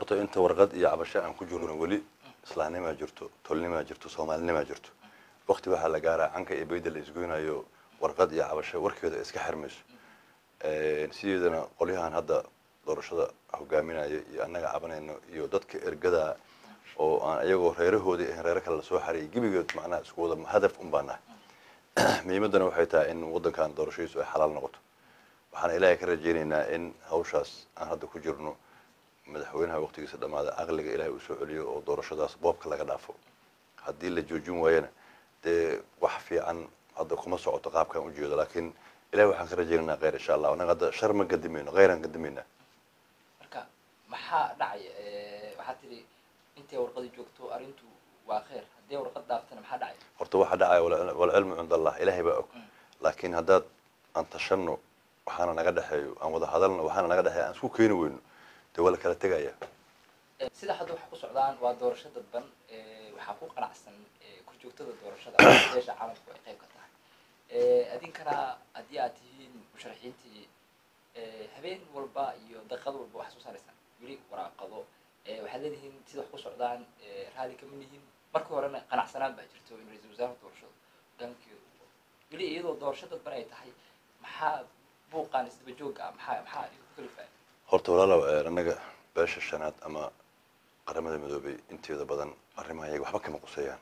horta inta warqad iyo cabasho aan ku jirno weli islaamnimaa jirto tolnimaa jirto soomaalinimaa jirto wakti waxaa la gaaraa canka iyo bayda la isgoynayo warqad iyo cabasho warkeeda iska xirmayso sideedana qolyahan hadda doorashada hogaaminaya iyo annaga cabanayno iyo dadka ergada oo aan ayagoo reerahoodii ahayn reero kale lasoo xariyay gebigood macnaha isku wada hadaf un baa nahay muhiimaddana waxay tahay in waddankan doorashadiisu ay xalaal noqoto waxaan ilaahay ka rajaynaynaa in hawshaas aan hadda ku jirno madaxweynaha waqtigiisa dhammaada aqliga ilaahay uu soo celiyo oo doorashadaas boobka laga dhaafo haddii la joojin waayana dee wax fiican hadda kuma socoto qaabkaan ujeedo laakiin ilahay waxaan ka rajaynaynaa kheyr insha allah annaga hadda shar ma gadimayno kheyraan gadimaynaa marka maxaa dhacaya waxaad tidhi intay warqadi joogto arrintu waa kheyr haddii warqad dhaaftana maxaa dhacaya horta waxaa dhacaya wal- walcilmu cinda allah ilaahay baa og laakiin haddaad aan tashanno waxaana naga dhexeeyo aan wada hadalno waxaana naga dhexeeyo aan isku keeni weyno dee waa la kala tegaya Eh, sida hadda waxay ku socdaan waa doorasho dadban eh, waxaa ku qanacsan eh, korjoogtada doorashada beesha caalamku ay qayb ka tahay Eh, adinkana haddii aad tihiin musharaxiintii eh, habeen walba iyo daqiiqad walba waxaad soo saaraysaan weli waraaqado Eh, waxaad leedihiin sida wax ku socdaan eh, raalli kama nihin markii horena qanacsanaan baa jirto in ra-iisul wasaaraha doorashada hogaankeedu weli iyadoo doorasho dadban ay tahay maxaa buuqaan isdaba joogga ah maxaa maxaa idinku kalifaya horta walaalow eh, annaga beesha shanaad ama qaramada midoobay inteeda badan arrimaha iyaga waxba kama quseeyaan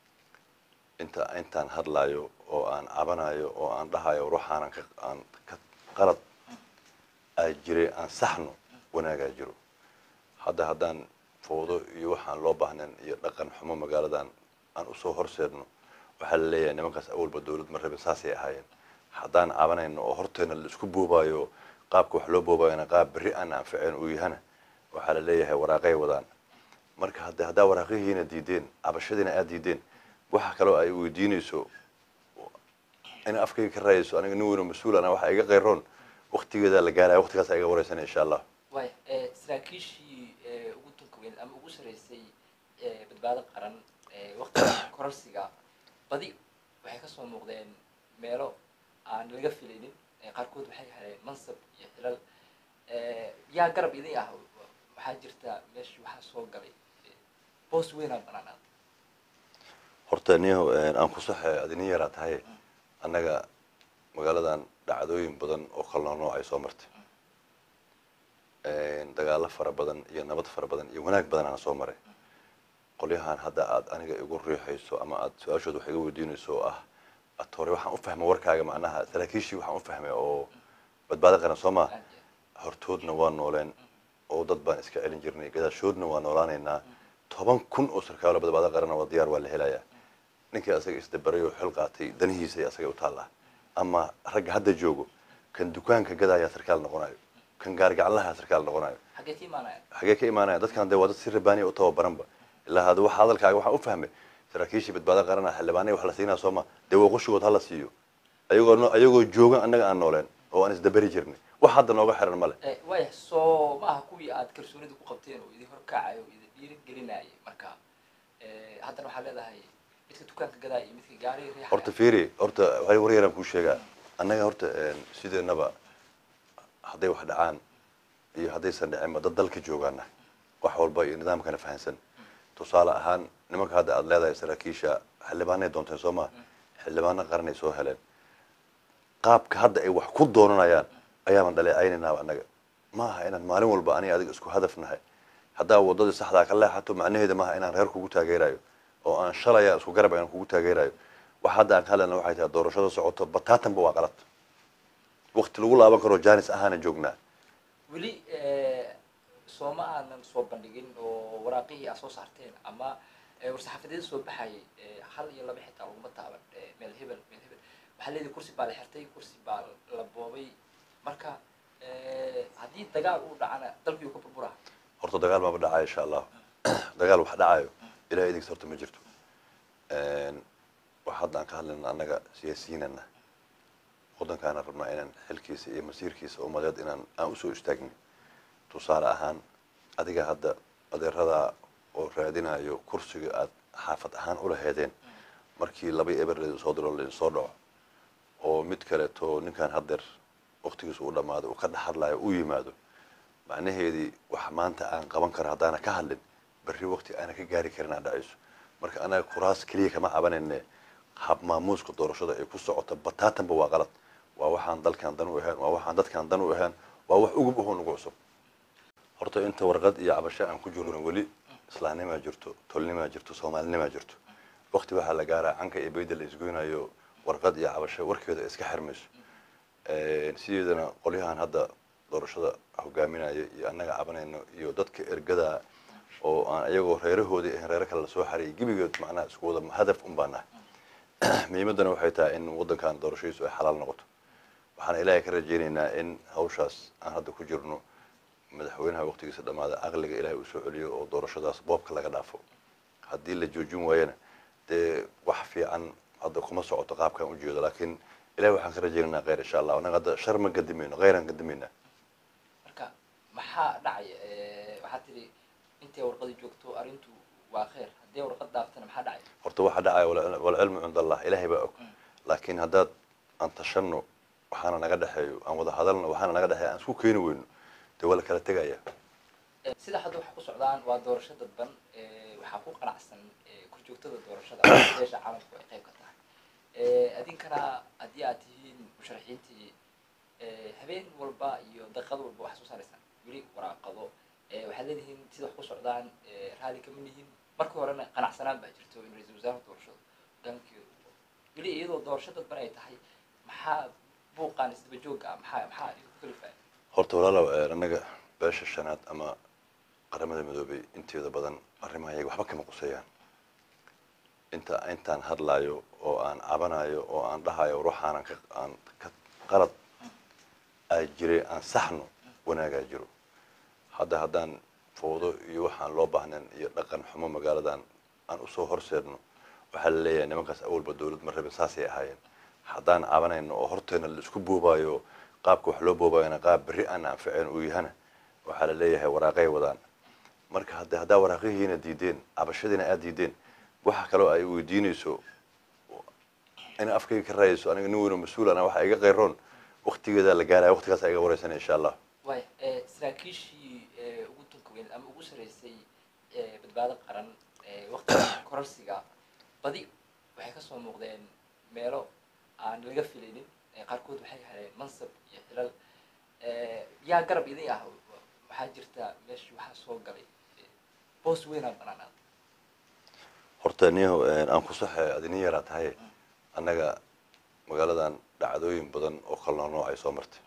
inta intaan hadlaayo oo aan cabanayo oo aan dhahayo ruuxaanan ka aan ka qalad aa jiray aan saxno wanaagaa jiro hadda haddaan fowdo iyo waxaan loo baahnayn iyo dhaqan xumo magaaladan aan usoo horseedno waxaa la leeyahay nimankaas awalba dawlad ma rabin saasay ahaayeen haddaan cabanayno oo horteena la isku boobaayo qaabka wax loo boobayana qaab berri aan anficeen uu yahana waxaa la leeyahay waraaqay wadaan marka hadda haddaa waraaqihiina diideen cabashadiina aad diideen waxa kaloo ay weydiinayso ina afkayga ka raayayso aniga nin weyn oo mas-uul ana waxa iga qayroon waktigeedaa la gaaraya waktigaas iga wareysana insha allah waaya eh, saraakiishii eh, ugu tunka weyn ama ugu sarreysay eh, badbaado qaran eh, waqtiga kororsiga badi waxay kasoo muuqdeen meelo aan laga filaynin eh, qaarkood waxay heleen mansab iyo xilal eh, yaa garab idin ah waxaa jirta meeshii waxaa soo galay eh, boos weynaa banaanaad horta niyaho aan ku saxe adi nin yaraa tahay annaga magaaladan dhacdooyin badan oo kala nooc ay soo martay dagaalo fara badan iyo nabad fara badan iyo wanaag badan aan soo maray qolyahan hadda aad aniga igu riixayso ama aad su-aashooda wax iga weydiinayso oo ah ad hore waxaan u fahmay warkaaga macnaha saraakiishii waxaan u fahmay oo badbaado qaran soo maa aad iyo aad. hortoodna waa nooleen oo dad baan iska celin jirnay gadaashoodna waa noolaanaynaa toban kun oo sarkaalo badbaado qarana waa diyaar waa la helayaa ninkii asaga isdabaray oo xil qaatay danihiisa iyo asaga u taallaa ama ragga hadda joogo kan dukaanka gadaayaa sarkaal noqonayo kan gaargacanlaha sarkaal noqonayo xaggee ka imaanaya xagee ka imaanaya dadkan dee waa dad si rabaaniya u tababaranba ilaa hada waxa hadalkaaga waxaan u fahmay saraakiishii badbaado qarana xildhibaanaya wax la siinaa sooma dee waqoshigood hala siiyo ayagoo no- ayagoo joogan annaga aan nooleen oo aan isdabari jirnay wax hadda nooga xiran male Eh, waaya soo ma aha kuwii aad kalsoonida ku qabteen oo idin horkacayo oo idin dhiiri gelinayay marka eh, haddana waxaa leedahay midka dukaanka gadaaya iyo midka gaariga riixaya horta fiiri horta waxay war yaraan kuu sheegaa annaga horta sideenaba hadday wax dhacaan iyo haddaysan dhicinba dad dalka joogaana wax walba iyo nidaamkana fahansan tusaale ahaan nimanka hadda aad leedahay saraakiisha xildhibaanay doonteen soo maa xildhibaano qaranay soo heleen qaabka hadda ay wax ku doonanayaan ayaaban dhaleecaynaynaa annaga ma aha inaan maalin walba aniga adiga isku hadaf nahay haddaa wadadii saxdaa ka leexato macnaheeda maaha inaan reer kugu taageerayo oo aan shalaya isku garab aan kugu taageerayo wax hadda aan ka hadlayna waxay tahay doorashada socoto bataatanba waa qalad waqti lagu laaban karo janis ahaana joognaa weli eh, sooma aanan soo bandhigin oo waraaqihii aad soo saarteen ama eh, war-saxaafadeed soo baxayay eh, hal iyo laba xitaa laguma taaban eh, meel hebel meel hebel waxaa leedahay kursi baa la xirtay kursi baa la boobay marka eh, haddii dagaal uu dhacana dalkii uu ka burburaa horta dagaal maaba dhacayo insha allah dagaal wax dhacayo ilahay idinkas horta ma jirto wax hadda aan ka hadlayna annaga siyaasiyiinana waddankaana rabnaa inaan xilkiisa iyo masiirkiisa umadeed inaan aan usoo istaagni tusaale ahaan adiga hadda adeeradaa oo raadinayo kursiga aad xaafad ahaan ula heedeen markii laba eber laydin soo diro laydin soo dhaco oo mid kaleeto ninkan haddeer waktigiisa u dhammaado uu ka dhex hadlayo u yimaado macnaheedii wax maanta aan qaban karo haddaana ka hadlin berri waqti aana ka gaari karin aa dhacayso marka anaga kuraas keliya kama cabanayne hab maamuuska doorashada ay ku socoto bataatanba waa qalad waa waxaan dalkan dan u ahayn waa waxaan dadkan dan u ahayn waa wax ugub ahoo nagu cusub horta inta warqad iyo cabasho aan ku jirno weli islaamnimaa jirto tolnimaa jirto soomaalinimaa jirto waqti waxaa la gaaraa canka iyo bayda la isgoynayo warqad iyo cabasho warkeeda iska xirmayso sideedana qolyahan hadda doorashada hogaaminaya iyo annaga cabanayno iyo dadka ergada oo aan iyagoo reerahoodii ahayn reero kale lasoo xariyay gebigood macnaha isku wada hadaf un baa nahay muhiimaddana waxay tahay in waddankan doorashadiisu ay xalaal noqoto waxaan ilaahay ka rajaynaynaa in hawshaas aan hadda ku jirno madaxweynaha waqtigiisa dhammaada aqliga ilaahay uu soo celiyo oo doorashadaas boobka laga dhaafo haddii la joojin waayana dee wax fiican hadda kuma socoto qaabkaan ujeedo laakiin ilahay waxaan ka rajaynaynaa kheyr insha allah annaga hadda shar ma gadimayno kheyraan gadimaynaa marka maxaa dhacaya waxaad tidhi intay warqadi joogto arrintu waa kheyr haddii warqad dhaaftana maxaa dhacaya horta waxa dhacaya wal- walcilmu cind allah ilaahay baa og laakiin haddaad aan tashanno waxaana naga dhexeeyo aan wada hadalno waxaana naga dhexeeyo aan isku keeni weyno dee waa la kala tegaya sida hadda waxa ku socdaan waa doorasho dadban waxaa ku qanacsan korjoogtada doorashada beesha caalamku ay qayb ka tahay adinkana haddii aad tihiin musharaxiintii habeen walba iyo daqiiqad walba waxaa soo saaraysaan weli waraaqado waxaad leedihiin sida wax ku socdaan raalli kama nihin markii horena qanacsanaan baa jirto in ra-iisul wasaaraha doorashada hogaankeedu weli iyadoo doorasho dadban ay tahay maxaa buuqaan isdaba joogga ah maxaa maxaa idinku kalifaya horta walaalow annaga beesha shanaad ama qaramada midoobay inteeda badan arrimaha iyaga waxba kama quseeyaan inta intaan hadlaayo oo aan cabanayo oo aan dhahayo ruuxaanan ka aan ka qalad aa jiray aan saxno wanaagaa jiro hadda haddaan fowdo iyo waxaan loo baahnayn iyo dhaqan xumo magaaladan aan usoo horseedno waxaa la leeyahay nimankaas awalba dawlad ma rabin saasay ahaayeen haddaan cabanayno oo horteena la isku boobaayo qaabka wax loo boobaayona qaab berri aan anficeen uu yahana waxaa la leeyahay waraaqay wadaan marka hadda haddaa waraaqihiina diideen cabashadiina aad diideen waxa kaloo ay weydiinayso in afkayga ka raayayso aniga nin weynoo mas-uul ana waxa iga qayroon waktigeedaa la gaaraya waktigaas iga wareysana insha allah waaya saraakiishii ugu tunka weyneed ama ugu sareysay badbaado qaran waktiga kororsiga badi waxay kasoo muuqdeen meelo aan laga filaynin qaarkood waxay heleen mansab iyo xilal yaa garab idin ah waxaa jirta meeshii waxaa soo galay boos weynaa banaanaad horta niyaho aan ku saxe adinin yaraa tahay annaga magaaladan dhacdooyin badan oo kala nooc ay soo martay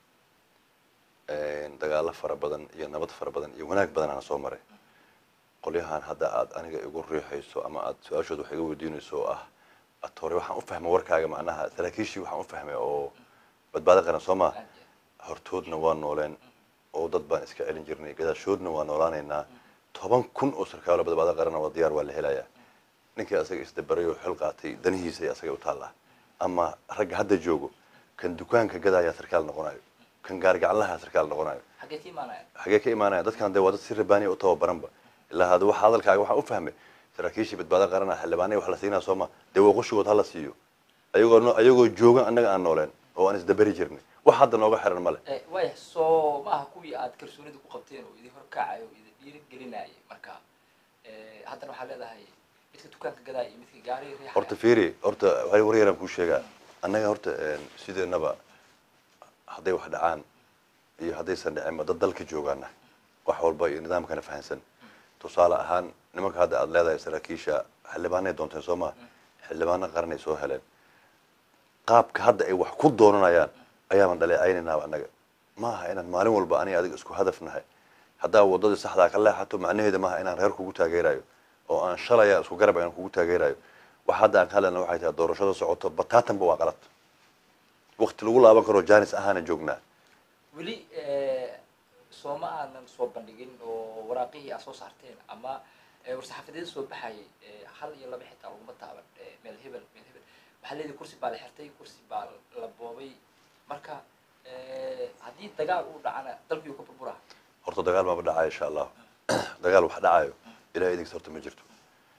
dagaalo fara badan iyo nabad fara badan iyo wanaag badan aan soo maray qolyahan hadda aad aniga igu riixayso ama aad su-aashood wax iga weydiinayso oo ah ad hore waxaan u fahmay warkaaga macnaha saraakiishii waxaan u fahmay oo badbaado qaran soo maa hortoodna waa nooleen oo dad baan iska celin jirnay gadaashoodna waa noolaanaynaa toban kun oo sarkaalo badbaado qarana waa diyaar waa la helayaa ninkii asaga isdabaray oo xil qaatay danihiisa ay asaga u taallaa ama ragga hadda joogo kan dukaanka gadaayaa sarkaal noqonayo kan gaarigaclaha sarkaal noqonayo xaggee ka imaanaya xagee ka imaanaya dadkan dee waa dad si rabaaniya u tababaranba ilaa hada waxa hadalkaaga waxaan u fahmay saraakiishii badbaado qarana xildhibaanaya wax la siinaa sooma dee waa qushigood hala siiyo ayagoo no- ayagoo joogan annaga aan nooleen oo aan isdabari jirnay wax hadda nooga xiran male waaya soo maaha kuwii aad kalsoonida ku qabteen oo idin horkacayo oo idin dhiiri gelinayay marka haddana waxaa leedahay midka dukaanka gadaaya iyo midka gaari riixaya horta fiiri horta waxay war yaraan kuu sheegaa annaga horta sideenaba hadday wax dhacaan iyo haddaysan dhicinba dad dalka joogaana wax walba iyo nidaamkana fahansan tusaale ahaan nimanka hadda aada leedahay saraakiisha xildhibaanay doonteen soo maa xildhibaano qaranay soo heleen qaabka hadda ay wax ku doonanayaan ayaaban dhaleecaynaynaa annaga ma aha inaan maalin walba aniga adiga isku hadaf nahay haddaa waddadii saxdaa ka leexato macnaheeda maaha inaan reer kugu taageerayo oo aan shalaya isku garab aan kugu taageerayo wax hadda aan ka hadlayna waxay tahay doorashada socoto bataatanba waa qalad wakti lagu laaban karo janis ahaana joognaa weli sooma aanan soo bandhigin oo waraaqihii aad soo saarteen ama war-saxaafadeeda soo baxayay hal iyo laba xitaa laguma taaban meel hebel meel hebel waxaa leedahay kursi baa la xirtay kursi baa la boobay marka haddii dagaal uu dhacana dalkii uu ka burburaa horta dagaal maba dhacayo insha allah dagaal wax dhacayo ilahay idinkis horta ma jirto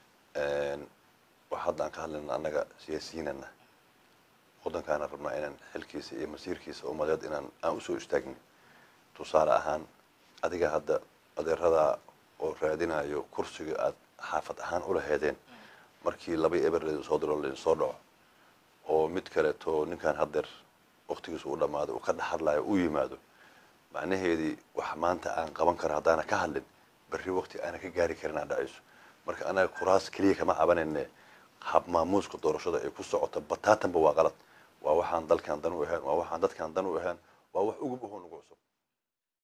wax hadda aan ka hadlayna annaga siyaasiyiinana waddankaana rabnaa inaan xilkiisa iyo masiirkiisa umadeed inaan aan usoo istaagni tusaale ahaan adiga hadda adeeradaa oo raadinayo kursiga aad xaafad ahaan ula heedeen markii laba eber laydin soo diro laydin soo dhaco oo mid kaleeto ninkan haddeer waktigiisu u dhammaaday uu ka dhex hadlayo u yimaado macnaheedii wax maanta aan qaban karo haddaana ka hadlin berri wakti aana ka gaari karin aa dhacayso marka anaga kuraas keliya kama cabanayne hab maamuuska doorashada ay ku socoto bataatanba waa qalad waa waxaan dalkan dan u ahayn waa waxaan dadkan dan u ahayn waa wax ugub ahoo nagu cusub